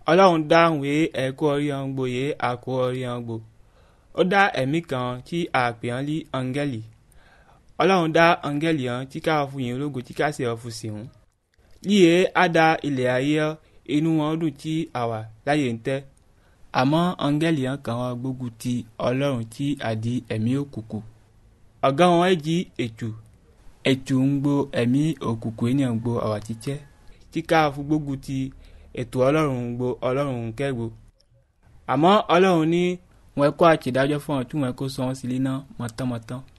ọlọ́run dáhùn wé ẹ̀kọ́ orí hàn gbò yé àkó orí hàn gbò ó dá ẹ̀mí kan tí a pè hàn lí áńgẹ́lì ọlọ́run dá áńgẹ́lì hàn tí ká fún yín ológo tí ká sì ọ̀ fún sìnwó líye á da ilẹ̀ ayé inú wọn dùn tí àwà láyé ń tẹ́ àmọ́ áńgẹ́lì hàn kàn wọ́n gbógun ti ọlọ́run tí àdí ẹ̀mí òkùnkùn ọ̀gá wọn ẹ̀ jí ètù ètù ń gbo ẹ̀mí òkùnkùn ènìyàn gbo àwà títẹ́ tí ká fún gbógun ti ètò ọlọ́run gbo ọlọ́run kẹ́gbo àmọ́ ọlọ́run ní wọn kó àtìdájọ́ fún ọ tí wọn kó sọ wọn sílé náà mọ̀tánmọ̀tán